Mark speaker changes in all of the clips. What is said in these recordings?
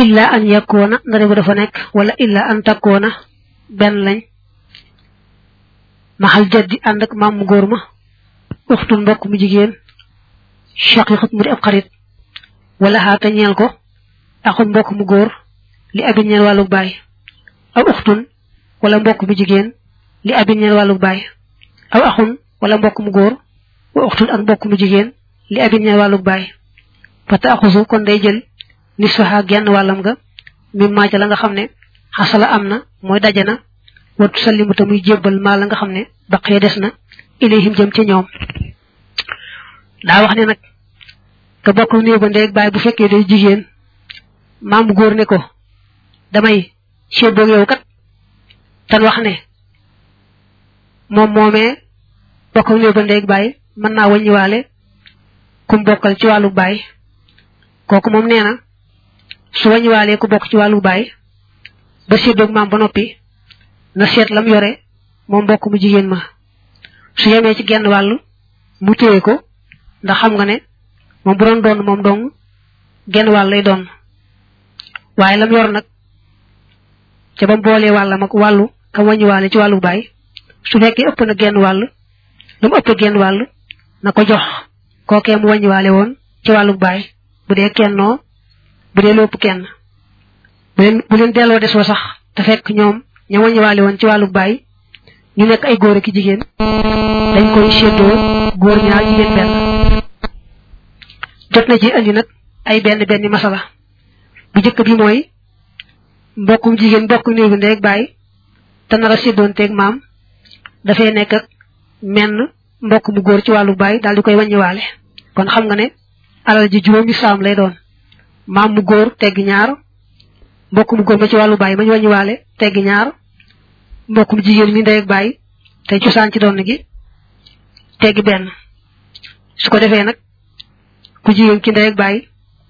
Speaker 1: illa an yakuna ndare bu dafa nekk wala illa an takuna benn lañ maxal jaddi ànd ak maam mu góor ma uxtun mbokk mu jigéen shaqiqat mu di ab xarit wala xaata ñeel ko axun mbokk mu góor li abin ñeel wàllu baay aw uxtun wala mbokk mu jigéen li abin ñeel wàllu baay aw axun wala mbokk mu góor wa uxtun ak mbokk mu jigéen li abin ñeel wàllu baay fata axusu kon day jël nisfaha genn wàllam nga mim maaca la nga xam ne xasala am na mooy daje na watu sallimu te muy jébbal maa la nga xam ne baqee des na ilayhim jëm ci ñoom daa wax ne nag ka bokk néew ba ndeeg baay bu fekkee day jigéen maamu góor ne ko damay séddoog yow kat tan wax ne moom moomee bokk néew ba ndeeg baay mën naa wàññiwaale kum bokkal ci wàllu baay kooku moom nee na su wàññiwaalee ku bokk ci wàllu baay ba séddoog maam ba noppi na seet lam yore moom mbokk mu jigéen ma su yemee ci genn wàll mu téye ko ndax xam nga ne moom bu doon doon moom dong genn wàll lay doon waaye lam yor nag ca ba boolee wàllam ak wàllu kam wàññiwaale ci wàllu baay su fekkee ëpp na genn wàll lu mu ëpp genn wàll na ko jox kookee mu wàññiwaale woon ci wàllu baay bu dee kennoo bu dee lépp kenn bu leen bu leen delloo desoo sax te fekk ñoom ña wàññiwaale woon ci wàllu baay ñu nekk ay góor ak jigéen dañ koy séddoo góor ñaar jigéen benn jot na ci andi nag ay benn benn masala bu njëkk bi mooy mbokkum jigéen mbokk néew bi ndeeg baay te nar a séddoonteeg maam dafay nekk ak menn mbokk mu góor ci wàllu baay daal di koy wàññiwaale kon xam nga ne alal ji juróomi saam lay doon maam mu góor tegg ñaar mbokk mu góor ma ci wàllu baay ma ñu wàññiwaale tegg ñaar mbokk mu jigéen mi ndeeg baay te cosaan ci doon gi tegg benn su ko defee nag ku jigéen ki ndeeg baay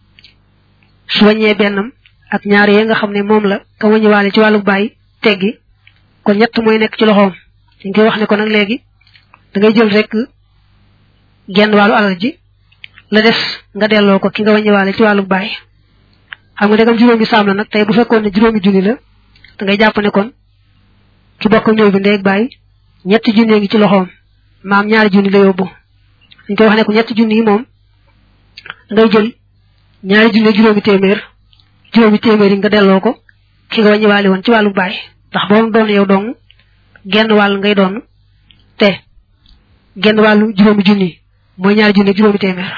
Speaker 1: su wàññee bennam ak ñaar yee nga xam ne moom la ka wàññiwaale ci wàllu baay teggi kon ñett mooy nekk ci loxoom dañ koy wax ne ko nag léegi da ngay jël rek genn wàllu alal ji la des nga delloo ko ki nga wàññiwaale ci wàllu baay xam nga degam juróomi saam la nag tey bu fekkoon ne juróomi junni la da ngay jàpp ne kon ki bokk néew bi ndeeg baay ñetti junni ngi ci loxoom maam ñaari junni la yóbbu dañ koy wax ne ko ñetti junni yi moom ngay jël ñaari junni juróomi téeméer juróomi téeméer yi nga delloo ko ki nga wàññiwaale woon ci wàllu baay ndax boo doon yow dong genn wàll ngay doon te genn wàllu juróomi junni mooy ñaari junni juróomi téeméer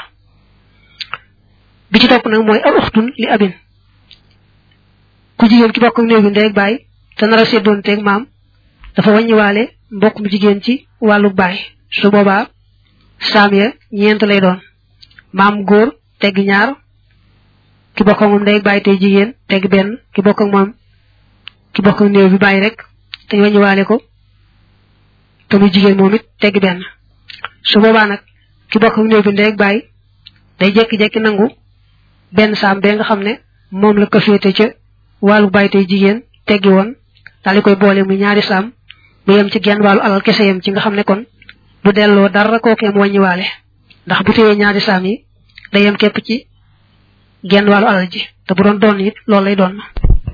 Speaker 1: bi ci topp nag mooy aw uxtun li abin ku jigéen ki bokk néew bi ndeeg baay te nar a seddoon teeg maam dafa wàññiwaale mbokk mu jigéen ci wàllu baay su boobaa saam ya ñeent lay doon maam góor tegg ñaar ki bokk ak moom ndeeg baay tey jigéen tegg benn ki bokk ak moom ki bokk ak néew bi bàyyi rek te wàññiwaale ko te muy jigéen moom it tegg benn su boobaa nag ki bokk ak néew bi ndeeg baay day jekki-jekki nangu benn saam bee nga xam ne moom la ko féete ca wàllu baay tey jigéen teggi woon daal di koy boole muy ñaari saam bu yem ci genn wàllu alal kese yem ci nga xam ne kon du delloo dara kookee mu wàññiwaale ndax bu téyee ñaari saam yi day yem képp ci genn wàllu alal ji te bu doon doon it loolu lay doon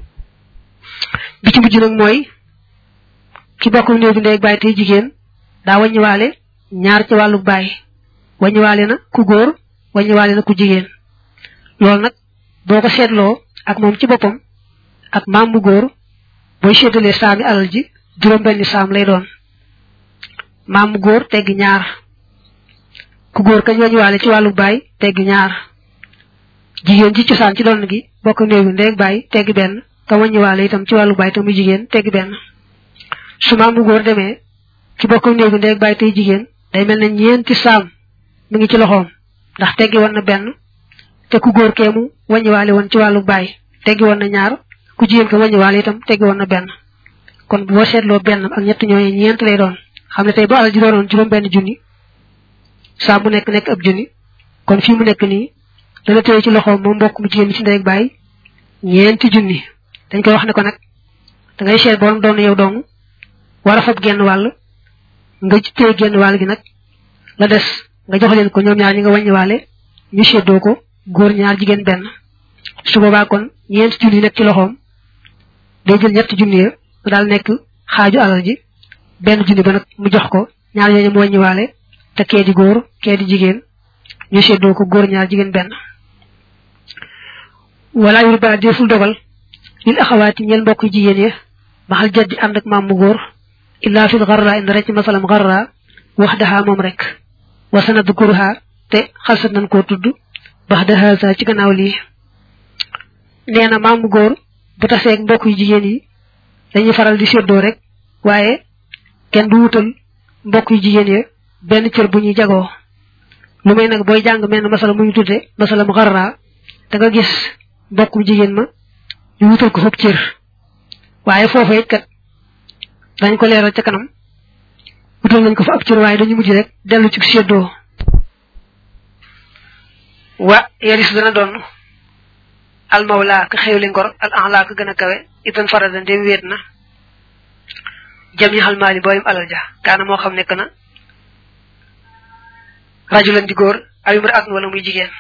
Speaker 1: bi ci mujj nag mooy ki bokk néew bi ndeeg baay tey jigéen daa wàññiwaale ñaar ci wàllu baay wàññiwaale na ku góor wàññiwaale na ku jigéen loolu nag boo ko seetloo ak moom ci boppam ak maam bu góor booy séddalee saami alal ji juróom benni saam lay doon maam bu góor tegg ñaar ku góor kañ wàññiwaale ci wàllu baay tegg ñaar jigéen ci cosaan ci doon gi bokk néew bi ndeeg baay tegg benn ka wàññiwaale itam ci wàllu baay te muy jigéen tegg benn su maam bu góor demee ci bokk néew bi ndeeg baay tey jigéen day mel ne ñeenti saam mi ngi ci loxoom ndax teggi woon na benn te ku góor kee mu wàññiwaale woon ci wàllu baay teggi woon na ñaar ku jigéen ko wàññiwaale itam teggi woon na benn kon boo seetloo benn ak ñett ñooñu ñeent lay doon xam ne tey bu alal ji doonoon juróom benn junni saa bu nekk nekk ab junni kon fii mu nekk nii dana téye ci loxoom moom mbokk mu jigéen mi ci ndey ak baay ñeenti junni dañ koy wax ne ko nag da ngay seet borom doon yow dong war a fab genn wàll nga téye genn wàll gi nag la des nga jox leen ko ñoom ñaar ñi nga wàññiwaale ñu seddoo ko góor ñaar jigéen benn su boobaa kon ñeent junni nekk ci loxoom day jël ñetti junni ya mu daal nekk xaaju alal ji benn junni ba nag mu jox ko ñaar ñooñu mu wàññiwaale te kee di góor kee di jigéen ñu seddoo ko góor ñaar jigéen benn wala yur ba deful dogal lil axawaati ñeel mbokk jigéen ya maxal jaddi ànd ak maam mu góor illa fil garra indi rek ci masalam garra wax daxaa moom rek wa sanad kurha te xalsat nañ koo tudd bax da haza ci gannaaw lii nee na maam mu góor bu taseeg mbokk yu jigéen yi dañuy faral di seddoo rek waaye kenn du wutal mbokk yu jigéen ya benn cër bu ñuy jagoo lu may nag booy jàng menn masala mu ñu tudde masala mu xarra da nga gis mbokkum jigéen ma ñu wutal ko foofu cër waaye foofa it kat dañ ko leeral ca kanam wutal nañ ko fa ab cër waaye dañu mujj rek dellu ci seddoo wa yaris dana doon al mawla ka xewli ngor al anla ka gën a kawe itan farada ndem wéet na jam ñi xalmaali booyum alal ja kaana moo xam nekk na rajulan di góor aw imra at wala muy jigéen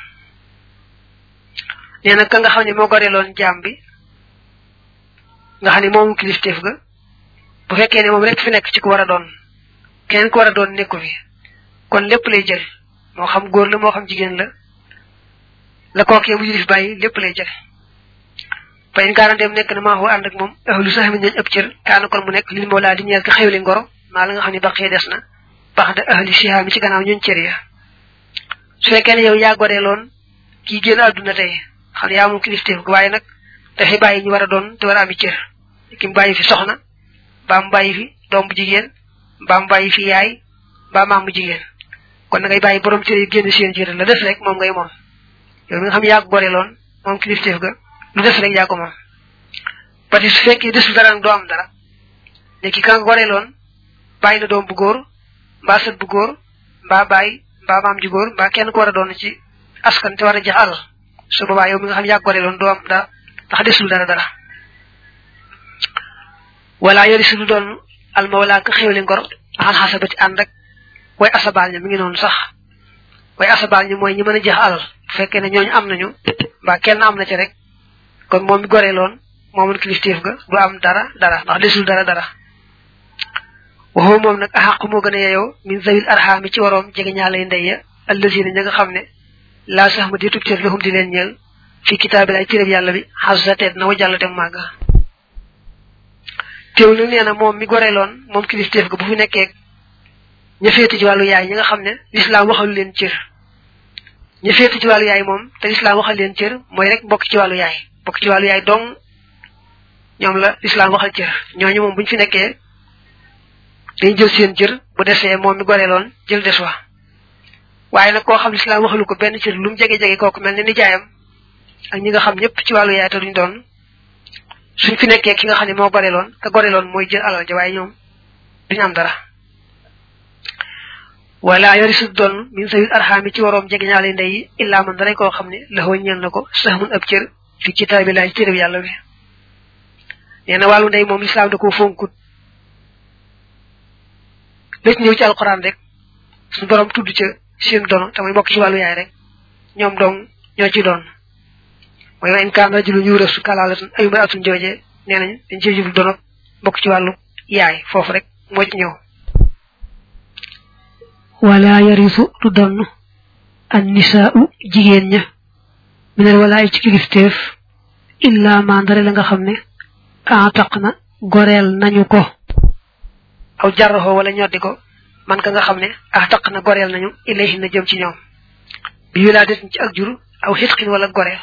Speaker 1: nee na ka nga xam ne moo goreeloon jaam bi nga xam ne moomu kilifteef ga bu fekkee ne moom rek fi nekk ci ku war a doon keneen ku war a doon nekku fi kon lépp lay jël moo xam góor la moo xam jigéen la la kookee mu yilif bàyyi lépp lay jël fa in kaana dem nekk na maa ànd ak moom ahlu sax mi nañ ëpp cër kaana kon mu nekk lil moo laa di ñeel ko xewli ngoro maa la nga xam ne baqee des na bax da ahli siha mi ci gannaaw ñun cër ya su fekkee ne yow yaa goreeloon kii génn àdduna tey xam ne yaa moom kilifteef waaye nag dafay bàyyi ñu war a doon te war a ami cër ki mu bàyyi fi soxna mbaa mu bàyyi fi doom bu jigéen mbaa mu bàyyi fi yaay mbaa maam bu jigéen kon na ngay bàyyi borom cër yi génn seen cër la des rek moom ngay moom yow mi nga xam yaa ko goreeloon moom kilifteef ga lu des rek yaa ko moom parce que su fekkee desul dara nag doo am dara ne ki ka nga goreeloon bàyyi na doom bu góor mbaa sët bu góor mbaa bàyyi mbaa maam ju góor mbaa kenn ko war a doon ci askan te war a jeex alal su boobaa yow mi nga xam yaa ko goreeloon doo am dara ndax desul dara dara wala yori suñu doon almawla ka xewli ngor axan xasabati ànd ak way asabaal ña mi ngi noonu sax way asabaal ñi mooy ñi mën a jeex alal bu fekkee ne ñooñu am nañu mbaa kenn am na ci rek kon moom mi goreeloon moomul kilifteef ga du am dara dara ndax desul dara dara waxoo moom nag axaqu moo gën a yeyoo min zawil arxaami ci waroom jege ñaalay ndey ya allazina ña nga xam ne laa sax ma di tub cër lahum di leen ñeel fi kitaabil ay téréb yàlla bi xasa teet na wa jàll te màgga teew nag nee na moom mi goreeloon moom kilifteef ga bu fi nekkee ña féete ci wàllu yaay ñi nga xam ne lislaam waxalu leen cër ña féete ci wàllu yaay moom te lislaam waxal leen cër mooy rek bokk ci wàllu yaay bokk ci wàllu yaay dong ñoom la lislaam waxal cër ñooñu moom buñ fi nekkee dañ jël seen cër bu desee moom mi goreeloon jël des wa waaye nag koo xam lislaam waxalu ko benn cër lu mu jege-jege kooku mel ne ni jaayam ak ñi nga xam ñëpp ci wàllu yaay te duñ doon suñ fi nekkee ki nga xam ne moo goreeloon ka goreeloon mooy jël alal ja waaye ñoom duñu am dara wala yori su doon min sawil arxaami ci waroom jege ñaale ndey yi illaa man dara koo xam ne laxoo ñeel na ko sax mun ab cër fi kitaabillahi téréb yàlla bi nee na wàllu ndey moom lislaam da ko fonkut léegi ñëw ci alquran rek suñu borom tudd ca seen dono te muy bokk ci wàllu yaay rek ñoom dong ñoo ci doon mooy wa in kaan rajulun yuurasu kalaalatan aw imra'atun jooje nee nañ dañ cee jublu dono bokk ci wàllu yaay foofu rek moo ci ñëw wala yarisu du donn an nisaa'u jigéen ña minal walaay ci kilifteef illa mandare la nga xam ne ataq na goreel nañu ko aw jarroxoo wala ñoddi ko man ka nga xam ne ataq na goreel nañu ilayhi na jëm ci ñoom bi wilaadat ci ak jur aw xitqin wala goreel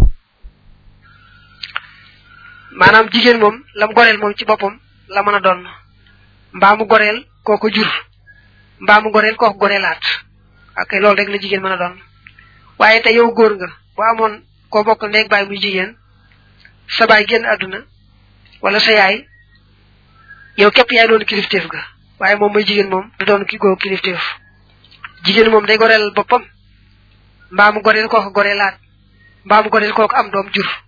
Speaker 1: maanaam jigéen moom lam goreel moom ci boppam la mën a doon mbaa mu goreel kooko jur mbaa mu goreel kooko goreelaat ok loolu rek la jigéen mën a doon waaye te yow góor nga boo amoon koo bokk ndeeg baay muy jigéen sa baay génn àdduna wala sa yaay yow képp yaay doon kilifteef ga waaye moom mooy jigéen moom du doon ki goo kilifteef jigéen moom day goreel boppam mbaa mu goreel kooko goreelaat mbaa mu goreel kooko am doom jur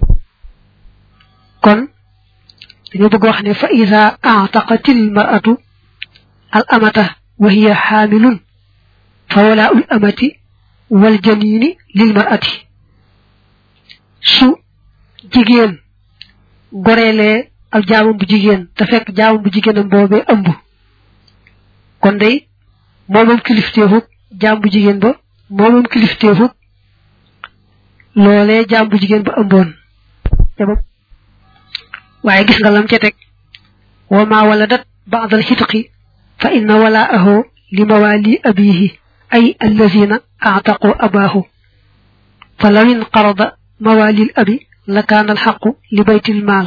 Speaker 1: kon dañoo bëgg wax ne fa ida ataqatil mar'atu al amata wa hiya xaamilun fa walaa'ul amati wal janini lil mar'ati su jigéen goreelee ak jaamam bu jigéen te fekk jaamam bu jigéenam boobee ëmb kon day moomam kilifteefuk jaam bu jigéen ba moomam kilifteefuk loolee jaam bu jigéen ba ëmboon waaye gis nga lam ca teg wa ma waladat ba'dal xitqi fa inna walaahu li mawali abihi ay allazina a'taqu abahu fa law inqarada mawali abi la kaana alxaqu li baytil maal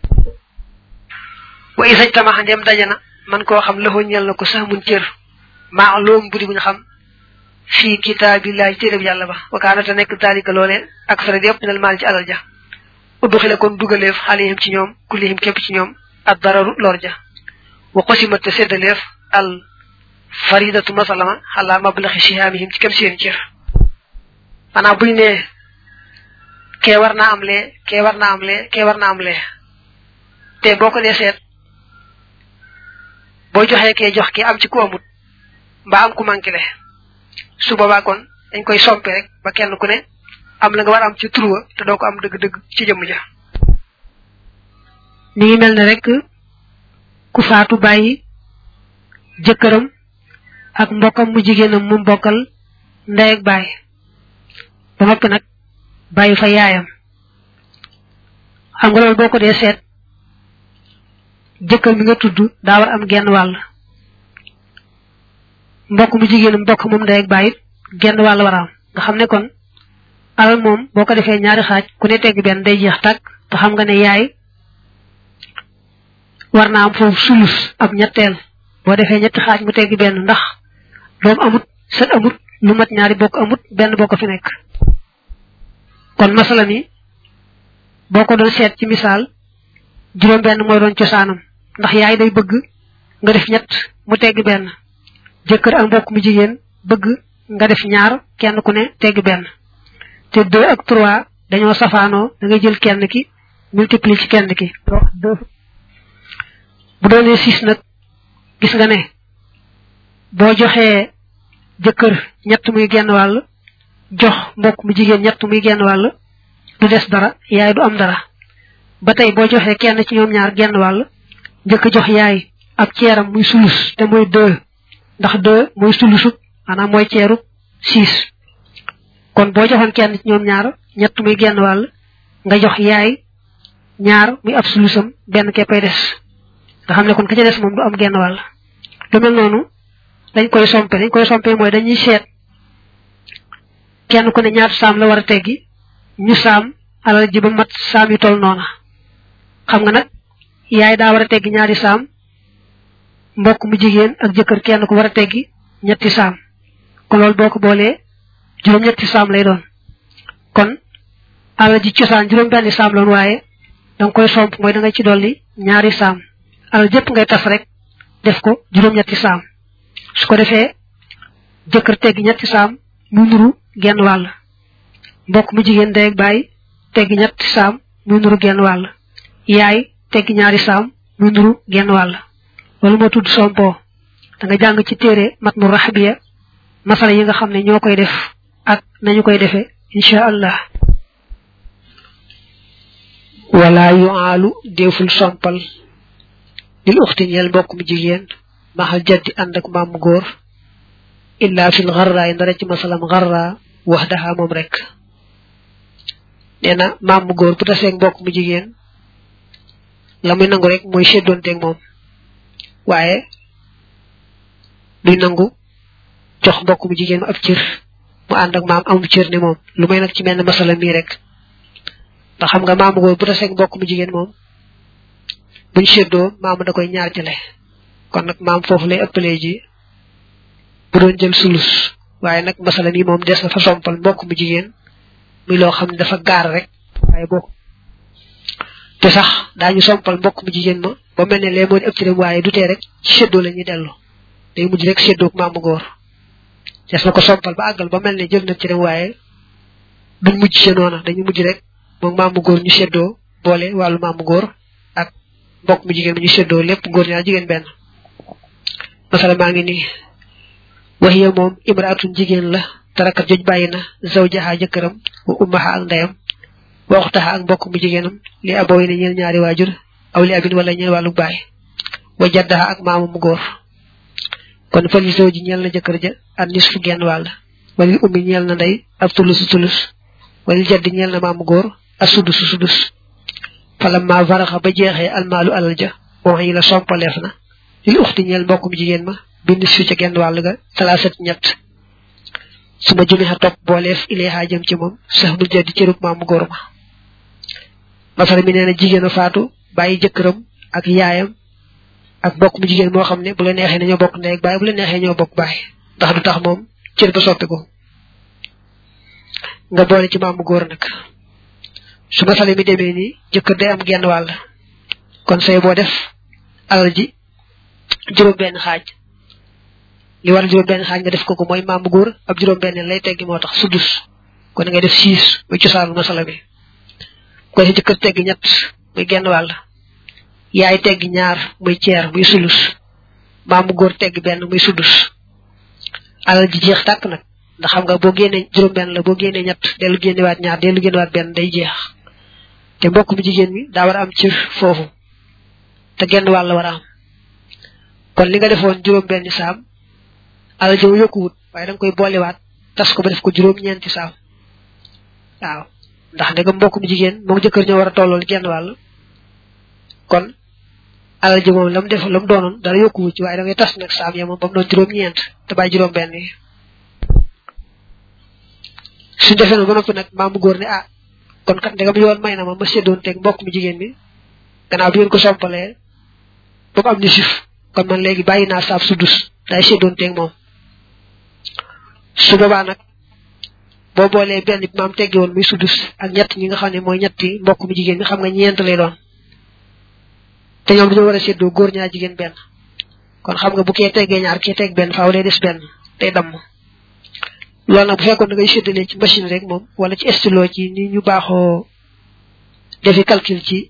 Speaker 1: wa isaj tamaxa ndem dajana man koo xam laxoo ñel na ko sax mun cër maalum budi buñ xam fii kitaabillahi téereb yàlla ba wa kaana te nekk daalika loole ak sara yëpp minal maal ci alal ja uddu xile kon dugaleef xalihim ci ñoom kullihim képp ci ñoom ak dararu lor ja wa qosimat te séddaleef al faridatu masalama xalaa mablaxi sihaamihim ci kem seen cër maanaam buñ ne kee war naa am lee kee war naa am lee kee war naa am lee te boo ko dee seet boo joxee kee jox ki am ci ku amut mbaa am ku manqué le su boobaa kon dañ koy sompe rek ba kenn ku ne am la nga war am ci turwa te doo ko am dëgg-dëgg ci jëmm ja mi ngi mel ne rek ku faatu bàyyi jëkkëram ak mbokkam mu jigéenam mu mbokkal ndey ak baay ba noppi nag bàyyi fa yaayam xam nga loolu boo ko dee seet jëkkër mi nga tudd daa war am genn wàll mbokk mu jigéenam mbokk moom ndey ak baay it genn wàll war a am nga xam ne kon alal moom boo ko defee ñaari xaaj ku ne tegg benn day jeex tàkk te xam nga ne yaay war naa am foofu sulus ab ñetteel boo defee ñetti xaaj mu tegg benn ndax doom amut sët amut lu mat ñaari bokk amut benn bokk fi nekk kon masala mi boo ko doon seet ci misaal juróom benn mooy doon cosaanam ndax yaay day bëgg nga def ñett mu tegg benn jëkkër ak mbokk mu jigéen bëgg nga def ñaar kenn ku ne tegg benn te deux ak trois dañoo safaanoo da ngay jël kenn ki multiplier ci kenn ki bu doonee six nag gis nga ne boo joxee jëkkër ñett muy genn wàll jox mbokk mu jigéen ñett muy genn wàll du des dara yaay du am dara ba tey boo joxee kenn ci ñoom ñaar genn wàll njëkk jox yaay ab ceeram muy sulus te mooy deux ndax deux mooy sulusub maanaam mooy ceerub six kon boo joxoon kenn ci ñoom ñaar ñett muy genn wàll nga jox yaay ñaar muy ab sulusam benn keppay des nga xam ne kon ka ca des moom du am genn wàll lu mel noonu dañ koy sompe dañ koy sompe mooy dañuy seet kenn ku ne ñaata saam la war a teggi ñu saam alal ji ba mat saam yu toll noona xam nga nag yaay daa war a teggi ñaari saam mbokk mu jigéen ak jëkkër kenn ku war a teggi ñetti saam kon loolu boo ko boolee juróom ñetti saam lay doon kon alal ji cosaan juróom benn saam loon waaye danga koy somp mooy da nga ci dolli ñaari saam alal jëpp ngay tas rek def ko juróom ñetti saam su ko defee jëkkër teggi ñetti saam mu nuru genn wàll mbokk mu jigéen ndey ak baay teggi ñetti saam mu nuru genn wàll yaay teggi ñaari saam mu nuru genn wàll loolu moo tudd sompo da nga jàng ci téere mat mu raxbiya masala yi nga xam ne ñoo koy def ak nañu koy defee incha allah wala yu aalu deful sompal lil uxti ñeel mbokk mu jigéen maxal jaddi ànd ak maam góor illa fil xarra yi ndara ci masalam xarra wax daxa moom rek nee na maam mu góor bu taseeg mbokk mu jigéen la muy nangu rek mooy seddoonteeg moom waaye duy nangu jox mbokk mu jigéen mu ab cër mu ànd ak maam amu cër ne moom lu may nag ci mel ne masala mii rek ndax xam nga maamu góor bu taseeg mbokk mu jigéen moom buñ seddoo maamu da koy ñaar jële kon nag maam foofu lay ëppalee ji bu doon jël sulus waaye nag masala mii moom des na fa sompal mbokk mu jigéen muy loo xam ne dafa gaar rek waaye bokk te sax daañu sompal mbokk mu jigéen ma ba mel ne lee moo di ëpp ci dem waaye du tee rek ci seddoo la ñuy dellu day mujj rek seddoo ak maamu góor des na ko sompal ba àggal ba mel ne jël na ci dem waaye duñ mujj ci noona dañu mujj rek moom maamu góor ñu seddoo boole wàllu maamu góor ak mbokk mu jigéen mi ñu seddoo lépp góor ñaar jigéen benn masala maa ngi nii waxiya moom imraatun jigéen la tarakat joj bàyyi na zawjaha jëkkëram wa ummaha ak ndeyam waxu taxa ak mbokk mu jigéenam li aboo yi ne ñeel ñaari waajur aw li abin wala ñeel wàllu baay wa jaddaxa ak maamu mu góor kon fali soo ji ñeel na jëkkër ja ak nis fu genn wàll walil ummi ñeel na ndey ab tulus tulus walil jaddi ñeel na maamu góor ak sudus sudus fala ma faraxa ba jeexee almaalu alal ja wax yi la sompaleef na lil uxti ñeel mbokkum jigéen ma bind su ca genn wàll ga talaasat ñett su ma jumi xa topp booleef ileexaa jëm ci moom sax mu jaddi cërub maamu góor ma masara mi nee na jigéen a faatu bàyyi jëkkëram ak yaayam ak bokk mu jigéen moo xam ne bu la neexee ne ñoo bokk ndey ak baay bu la neexee ñoo bokk baay ndax du tax moom cër ba soppi ko nga boole ci maamu góor nag su masala mi demee nii jëkkër day am genn wàll kon say boo def alal ji juróom benn xaaj li war juróom benn xaaj nga def ko ko mooy maamu góor ab juróom benn lay teggi moo tax sudus kon ngay def six muy cosaanu masala mi ko si jëkkër teggi ñett muy genn wàll yaay teggi ñaar muy ceer muy sulus maamu góor teggi benn muy sudus alal ji jeex tàkk nag ndax xam nga boo génnee juróom benn la boo génnee ñett dellu génnewaat ñaar dellu génnewaat benn day jeex te mbokk mi jigéen mi daa war a am cër foofu te genn wàll war a am kon li nga defoon juróom benn saam alal ji yokkuwut waaye da nga koy boolewaat tas ko ba def ko juróom ñeenti saam waaw ndax ndegam mbokk mi jigéen moom jëkkër ñoo war a tollool genn wàll kon alal ji moom lam def lam doonoon dara yokkuwu ci waaye da ngay tas nag saam ya moom ba mu doon juróom-ñeent te bàyyi juróom-benn yi suñ defee noonu ba noppi nag maamu góor ne ah kon kat ndegam yoon may na ma ma séddoon teeg mbokk mi jigéen mi gannaaw bi ngeen ko sompalee ba mu am ni sif kon man léegi bàyyi naa saab sudus day séddoon teeg moom su boobaa nag boo boolee benn bi maam teggi woon muy sudus ak ñett ñi nga xam ne mooy ñetti mbokk mi jigéen mi xam nga ñeent lay doon te ñoom dañoo war a séddoo góor ñaar jigéen benn kon xam nga bu kee teggee ñaar kee tegg benn faaw day des benn day damm loolu nag bu fekkoon da ngay séddalee ci machine rek moom wala ci stylo ci ni ñu baaxoo defi calcul ci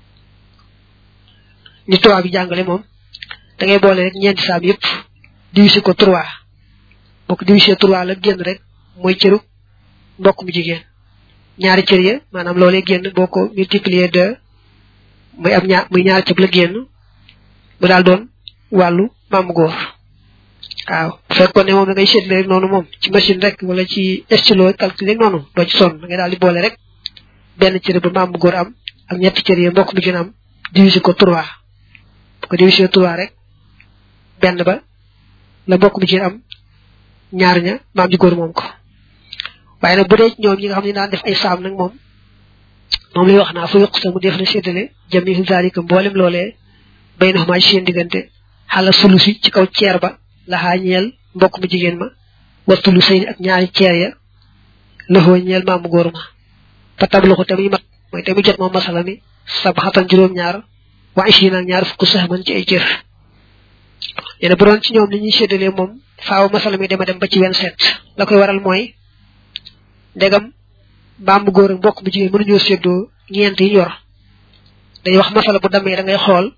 Speaker 1: ni tubaab bi jàngale moom da ngay boole rek ñeenti saam yëpp diviser ko trois boo ko diviser trois la génn rek mooy cëru mbokk mu jigéen ñaari cër ya maanaam loolee génn boo ko multiplier de muy am ñaar muy ñaari cëb la génn mu daal doon wàllu maamu góor waaw bu fekkoon ne moom da ngay seetle rek noonu moom ci machine rek wala ci stylo calcul rek noonu doo ci sonn da ngay daal di boole rek benn cër ba maamu góor am ak ñetti cër ya mbokk mu jigéen am diviser ko trois bu ko diviser trois rek benn ba la mbokk mu jigéen am ñaar ña maam ji góor moom ko waaye nag bu dee ñoom ñi nga xam ne daan def ay saam nag moom moom lay wax naa fa yokk sa mu def na séddale jami zalika mboolem loolee bay na xamaa ci seen diggante xala sulusi ci kaw ceer ba laxaa ñeel mbokk mu jigéen ma wattulu sëy ak ñaari ceer ya laxoo ñeel maamu góor ma fa tablu ko tamit mat mooy tamit jot moom masala mi sab xatan juróom-ñaar waa ishi nag ñaar fukk sax man ci ay cër yéen bu doon ci ñoom li ñuy séddalee moom faaw masala mi dema dem ba ci wenn set la koy waral mooy ndegam maamu góor ak mbokk mu jigéen mënuñoo séddoo ñeent yi yor dañuy wax masala bu damee da ngay xool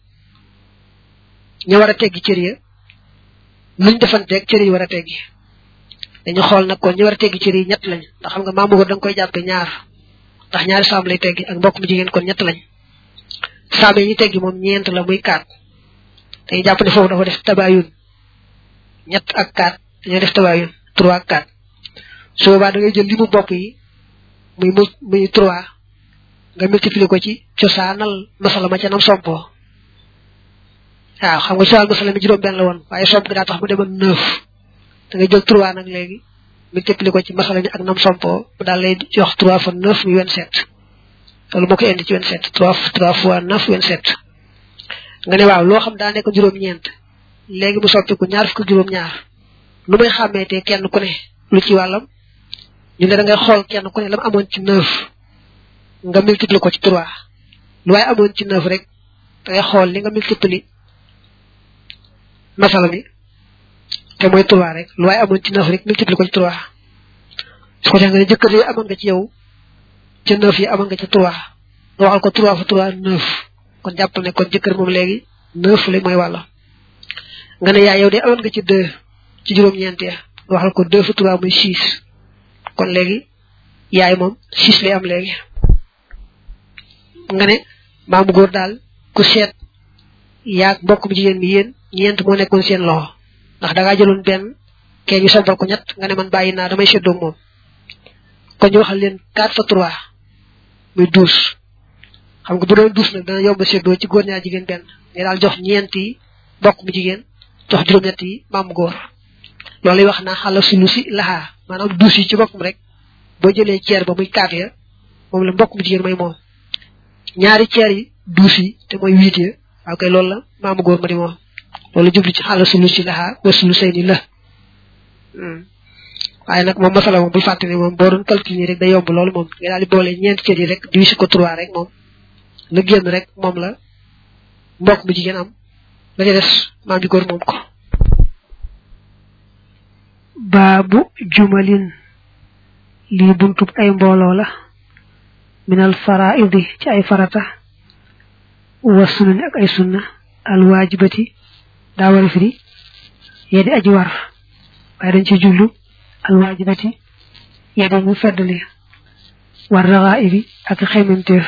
Speaker 1: ña war a teggi cër ya luñ defanteeg cër yi war a teggi dañu xool nag kon ñi war a teggi cër yi ñett lañ ndax xam nga maamu góor da nga koy jàppe ñaar ndax ñaari saam lay teggi ak mbokk mu jigéen kon ñett lañ saam yi ñu teggi moom ñeent la muy kaat dañuy jàpp ne foofu dafa def tabayun ñett ak kaat dañoo def tabayun trois ak kaat su boobaa da ngay jël limu bopp yi muy mu muy trois nga multiplier ko ci cosaanal masala ma ca nam sompoo waaw xam nga cosaanal masala mi juróom benn la woon waaye somp gi daa tax mu demoon neuf da ngay jël trois nag léegi multiplier ko ci masala mi ak nam sompoo mu daal lay jox trois fois neuf muy vingt sept loolu moo ko indi ci vingt sept trois trois fois neuf vingt sept nga ne waaw loo xam daa nekk juróom-ñeent léegi mu soppiku ñaar fukk juróom-ñaar lu may xàmmeetee kenn ku ne lu ci wàllam ñu ne da ngay xool kenn ku ne lam amoon ci neuf nga multiplier ko ci trois lu waaye amoon ci neuf rek da ngay xool li nga multiplier masala mi te mooy trois rek lu waaye amoon ci neuf rek multiplier ko ci trois su ko defee nga ne jëkkër yi amoon nga ci yow ca neuf yi amoon nga ca trois nga waxal ko trois fa trois neuf kon jàppal ne kon jëkkër moom léegi neuf la mooy wàlla nga ne yaay yow de amoon nga ci deux ci juróom-ñeent ya nga waxal ko deux fa trois muy six kon léegi yaay moom six lay am léegi nga ne maamu góor daal ku seet yaag mbokk mu jigéen mi yéen ñeent moo nekkoon seen loxo ndax da ngaa jëloon benn kee ñu sombal ko ñett nga ne man bàyyi naa damay séddoo moom kon ñu waxal leen quatre fa trois muy douze xam nga bu doon douze nag dana yomb séddoo ci góor ñaar jigéen benn nga daal jox ñeent yi mbokk mu jigéen jox juróom-ñett yi maamu góor loolu lay wax naa xala sulu si laxaa maanaam douze yi ci boppam rek boo jëlee ceer ba muy quatre ya moom la mbokk mu jigéen may moom ñaari ceer yi douze yi te mooy huit ya waaw kay loolu la maamu góor ma di moom loolu jublu ci xala sulu si laxaa wa sulu say ni la waaye nag moom masala moom bul fàtte ne moom boo doon calculer rek day yomb loolu moom nga daal di boole ñeenti cër yi rek diviser ko trois rek moom la génn rek moom la mbokk mu jigéen am la ca des maam ji góor moom ko baabu jumalin lii buntub ay mbooloo la minal faraidi ci ay farata wa sunani ak ay sunna al waajibati daa war a firi yee di aji war waaye dañ ci jublu al waajibati yee dañu feddali war raxaa ibi ak xeymemteef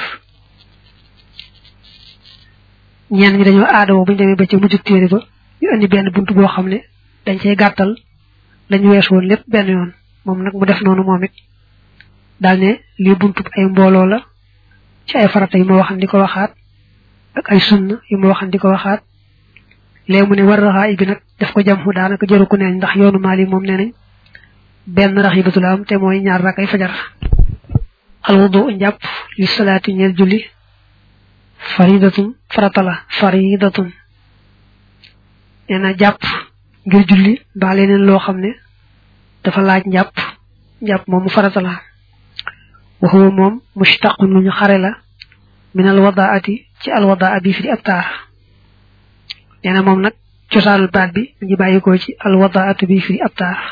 Speaker 1: ñenn ñi dañoo aadawoo bu ñu demee ba ca mujjug téere ba ñu indi benn bunt boo xam ne dañ cay gàttal lañu wees woon lépp benn yoon moom nag mu def noonu moom it daal ne lii buntub ay mbooloo la ci ay farata yu ma waxan di ko waxaat ak ay sunna yu ma waxan di ko waxaat léegi mu ne war raxaa bi nag def ko jam xu daanaka jëru ku neeñ ndax yoonu maali moom nee nañ benn rax yi batul am te mooy ñaar rakay fajar alwudu njàpp li salaati ñeel julli faridatun farata la faridatun nee na jàpp ngir julli mbaa leneen loo xam ne dafa laaj njàpp njàpp moom mu farata la waxuwa moom mushtaqun lu ñu xare la min al wadaati ci al wadaa bi fi di ab taar nee na moom nag cosaanul baat bi mu ngi bàyyikoo ci al wadaatu bi fi di ab taar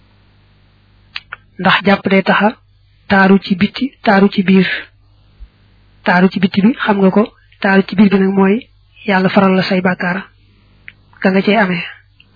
Speaker 1: ndax jàpp day taxa taaru ci bitti taaru ci biir taaru ci bitti bi xam nga ko taaru ci biir bi nag mooy yàlla faral la say bàkkaar ka nga cey amee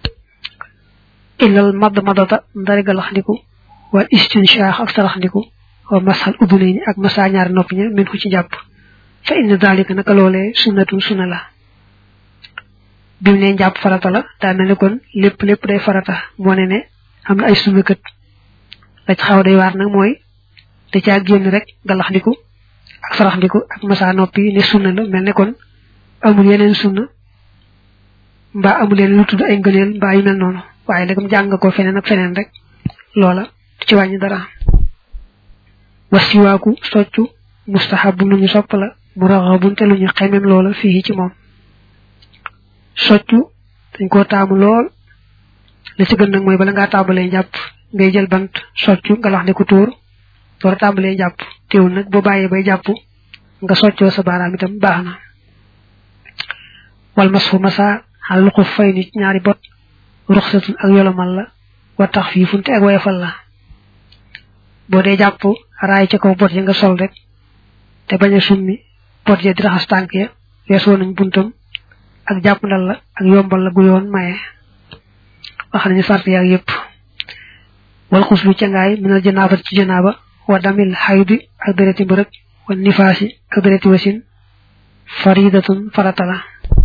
Speaker 1: illal madd madata ndari galaxndiku wal istinshaax ak saraxndiku wa masal udunayni ak masa ñaari nopp ña min ko ci jàpp fa inna dalika naka loolee sunnatun sunna la bi mu ne njàpp farata la daa mel ni kon lépp lépp day farata moo ne ne am na ay sunna kët la ci xaw day waar nag mooy da caa génn rek galaxndiku ak saraxndiku ak masa noppi ne sunna la mel ne kon amul yeneen sunna mbaa amul yeneen lu tudd ay ngëneel mbaa yu mel noonu waaye léegi jàng ko feneen ak feneen rek loola du ci wàññi dara wasiwaaku soccu mustahabu lu ñu sopp la mu raxabun te lu ñu xemem loola fii ci moom soccu dañ koo taamu lool la ci gën nag mooy bala ngaa tàmbalee jàpp ngay jël bant soccu nga lax ne ko tóor door a tàmbalee jàpp teewul nag boo bàyyee bay jàpp nga soccoo sa baaraam itam baax na wal mas fu masa xal lu ko fay nit ñaari bot ruxsatun ak yolomal la wa tax fii funte ak woyofal la boo dee jàpp raay ca kaw bot ya nga sol rek te bañ a summi bot ya di raxas tànk ya weesoo nañ buntam ak jàpp ndal la ak yombal la gu yoon maye wax nañu sart yaag yépp wal xuslu ca ngaay minal janaaba ci janaaba wa damil xaydi ak dereti mbërëg wa nifaasi ak dereti wasin faridatun farata la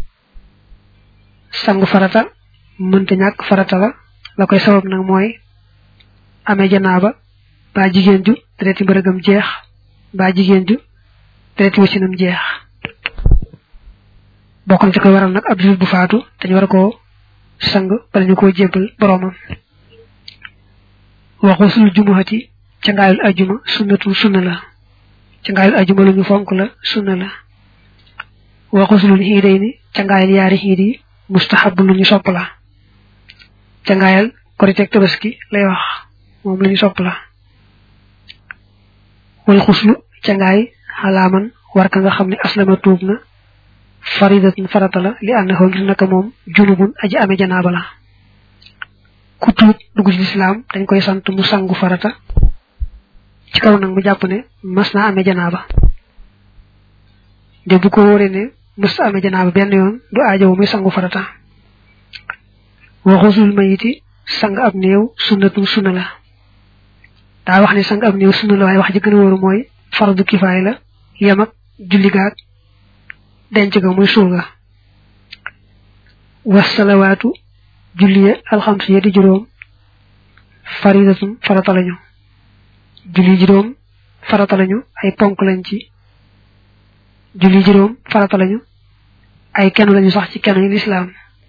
Speaker 1: sangu farata mënta ñàkk farata la la koy sabab nag mooy amee janaaba ba jigéen ju dereti mbërëgam jeex ba jigéen ju dereti wasinam jeex bokk na ci koy waral nag ab julit bu faatu dañu war koo sang bala ñu koo jébbal boroomam waxusul jumuhati ca ngaayul ajuma sunnatu sunna la ca ngaayul ajuma lu ñu fonk la sunna la waxusulul xiiday ni ca ngaayul yaari xiid yi mustahab lu ñu sopp la ca ngaayal koriteeg tabaski lay wax moom lu ñu sopp la wal xuslu ca ngaay xalaaman war ka nga xam ne aslama tuub na faridatun farata la li annahu ngir naka moom junubun aji amee janaaba la ku tuub dugg ci lislaam dañ koy sant mu sangu farata ci kaw nag mu jàpp ne mas naa amee janaaba de bu ko wóoree ne mës amee janaaba benn yoon du aajowu muy sangu farata waxusul mayiti sang ab néew sunnatu sunna la daa wax ne sang ab néew sunna la waaye wax ji gën a wóoru mooy fardu kifaay la yem ak julli gaag denc ga muy suul ga wasalawaatu julli alxams ya di juróom faridatun farata lañu julli juróom farata lañu ay ponk lañ ci julli juróom farata lañu ay kenn lañu sax ci kenn yi lislaam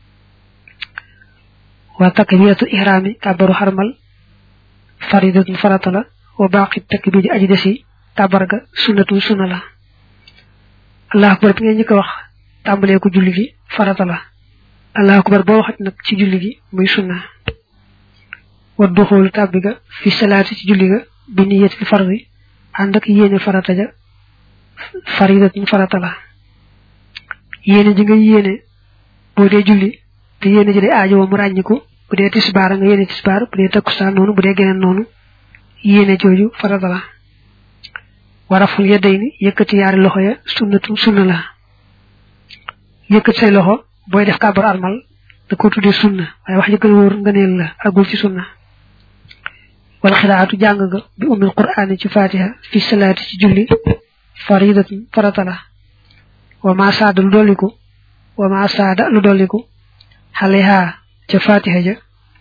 Speaker 1: wa takbiratu ihrami kabaru harmal faridatun farata la wa baqi takbiri aji desi tabarga sunnatu sunna la allah akbar bi ngeen ñi ko wax tàmbalee ko julli gi farata la allah akbar boo waxat nag ci julli gi muy sunna wa duxoolu tàbbi ga fi salaati ci julli ga bi niyatil fardi ànd ak yéene farata ja faridatun farata la yéene ji nga yéene boo dee julli te yéene ji day aajo wa mu ràññiku bu dee tisbaar nga yéene tisbaar bu dee takkusaan noonu bu dee geneen noonu yéene jooju farata la waraful yedday ni yëkkati yaari loxo ya sunnatu sunna la yëkkati say loxo booy def kàbbar armal da ko tuddee sunna waaye wax ji gën a wóor ngëneel la agul ci sunna wala xiraatu jàng nga bi umil qur'aani ci fatiha fi salaati ci julli faridatun farata la wa ma saada lu dolliku wa ma saada lu dolliku xaleha ca fatiha ja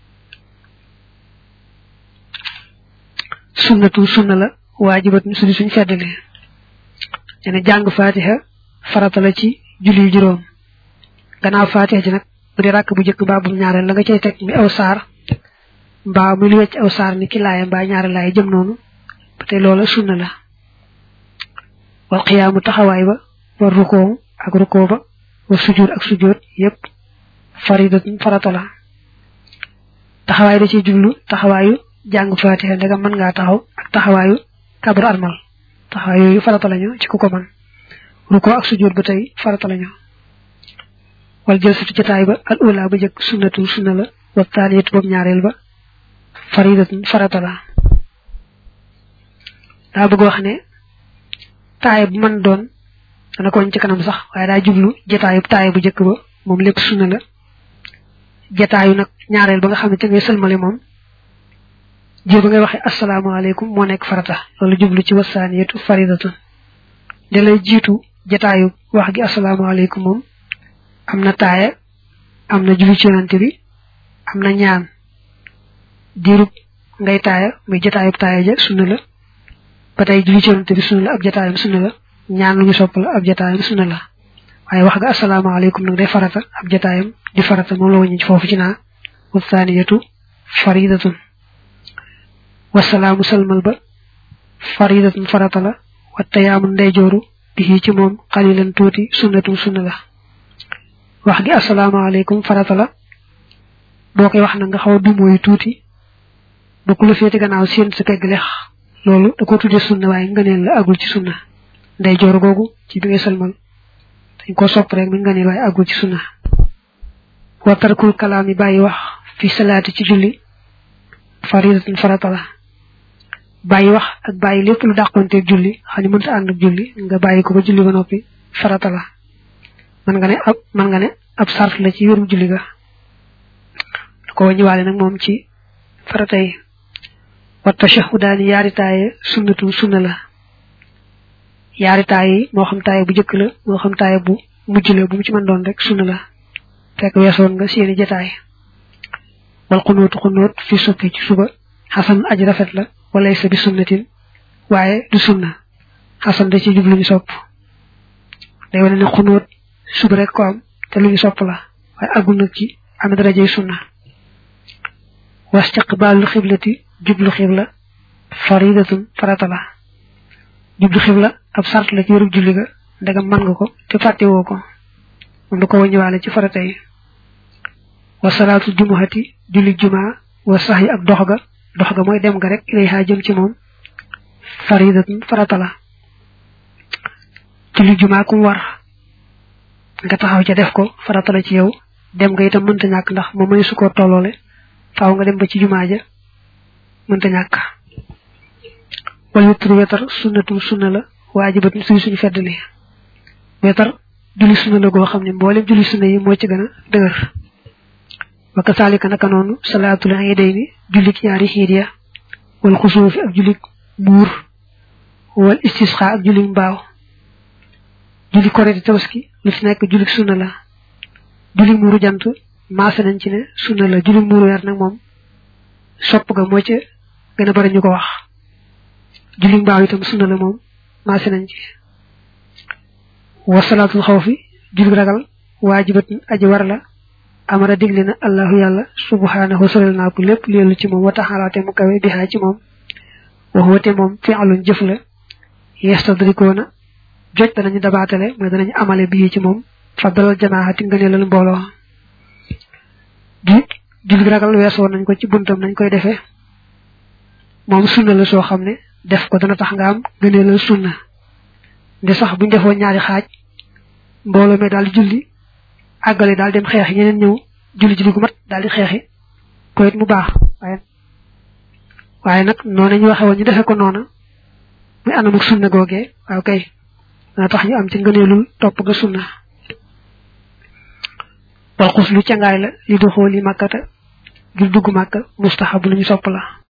Speaker 1: sunnatu sunna la waajibatun suñu suñ feddali ne jàng fatiha farata la ci julli juróom gannaaw fatiha ji nag bu dee ràkk bu njëkk mbaa bu ñaareel la nga cay teg mi aw saar mbaa muy lu wecc aw saar ni ki laaya mbaa ñaari laaya jëm noonu ba tey loola sunna la wal xiyaamu taxawaay ba war rukoo ak rukoo ba war sujjóot ak sujjóot yépp faridatun farata la taxawaay da ciy jublu taxawaayu jàng fatiha ndegam mën ngaa taxaw ak taxawaayu kabar armal taxawaay yooyu farata lañu ci ku ko man rukoo ak sujjóot ba tey farata lañu wal jëlsatu jotaay ba al ula ba jëkk sunnatu sunna la wa taaniyatu boobu ñaareel ba faridatun farata la daa bëgg wax ne taay bu mën doon dana ko ci kanam sax waaye daa jublu jotaayu taay bu jëkk ba moom lépp sunna la jotaayu nag ñaareel ba nga xam ne te ngay sëlmale moom jër ba ngay waxee asalaamaaleykum moo nekk farata loolu jublu ci wasaaniyatu faridatun da lay jiitu jotaayu wax gi asalaamaaleykum moom am na taaya am na julli ci yonante bi am na ñaan diirub ngay taaya muy jotaayub taaya ja sunna la ba tey julli ci yonante bi sunna la ab jotaayam sunna la ñaan lu ñu sopp la ab jotaayam sunna la waaye wax ga asalaamaaleykum nag day farata ab jotaayam di farata moom la wañu foofu ci naa wasaaniyatu faridatun wasalaamu salmal ba faridatun farata la wa tayaamu ndeyjooru bi ci moom xalilan tuuti sunnatun sunna la wax gi asalaamaaleykum farata la boo koy wax na nga xaw a dumóoyu tuuti ba ku la féete gannaaw seen sa pegg lex loolu da ko tuddee sunna waaye ngëneel la agul ci sunna nday joor googu ci bi ngay salmal dañ ko sopp rek mi ngëneel waaye agul ci sunna wa tarkul kalaam yi bàyyi wax fi salaati ci julli faridatun farata la bàyyi wax ak bàyyi lépp lu dàqonteeg julli xam ne mënta ànd ak julli nga bàyyi ko ba julli ba noppi farata la man nga ne ab man nga ne ab sart la ci wérum julli ga da ko wàññiwaale nag moom ci farata yi wa tashahudaani yaari taaye sunnatu sunna la yaari taaye yi moo xam taaye bu jëkk la moo xam taaye bu mujj la bu mu ci mën doon rek sunna la fekk weesoon nga seeni jataay wal xunóotu xunóot fi sukki ci suba xasan aji rafet la walay sa bi sunnatin waaye du sunna xasan da ci jublu ñu sopp day wane ne xunóot suba rek ko am te lu ñu sopp la waaye agul nag ci am darajay sunna wastiqbaalul xiblati jublu xibla faridatun farata la jublu xibla ab sart la ci wérub julli ga ndegam mën nga ko te fàttewoo ko moom da ko wàññiwaale ci farata yi wa salaatu jumuhati julli jumaa wa sax yi ak dox ga dox ga mooy dem ga rek ilayha jëm ci moom faridatun farata la julli jumaa kum war nga taxaw ca def ko farata la ci yow dem nga itam mënta ñàkk ndax moom may su ko tolloole faaw nga dem ba ci jumaa ja mënta ñàkk wal witru wetar sunnatum sunna la waajibatun suy suñu feddali wetar julli sunna la goo xam ne mboolem julli sunna yi moo ci gën a dëgër wa kasaalika naka noonu salaatul iidayni jullik ñaari xiid ya wal xusuufi ak jullik buur wal istisqa ak jullik mbaaw julli korite tabaski lu ci nekk julli sunna la julli muuru jant maase nañ ci ne sunna la julli muuru weer nag moom sopp ga moo ca gën a bari ñu ko wax julli mbaaw itam sunna la moom maase nañ ci wasalaatul xawfi julli ragal waajibatun aji war la amara digle na allahu yàlla subhanahu solal naa ko lépp leelu ci moom wa taxalaate mu kawe bihaa ci moom waxuwate moom fi'lun jëf la yestadrikoona joj danañu dabaatale mooy danañu amale bii ci moom faddalal jamaahati ngëneelal mbooloo ju julli ragal weesoo nañ ko ci buntam nañ koy defee moom sunna la soo xam ne def ko dana tax nga am ngëneelal sunna nde sax buñ defoo ñaari xaaj mbooloo mi daal di julli àggale daal dem xeexi ñeneen ñëw julli julli gu mat daal di xeexi ko it mu baax waaye waaye nag noonu ñu waxe woon ñu defe ko noona muy anamuk sunna googee waaw kay dana tax ñu am ci ngëneelul topp ga sunna wal xus lu cangaay la li du xool yi màkkata ngir dugg màkka mustaxab lu ñu sopp la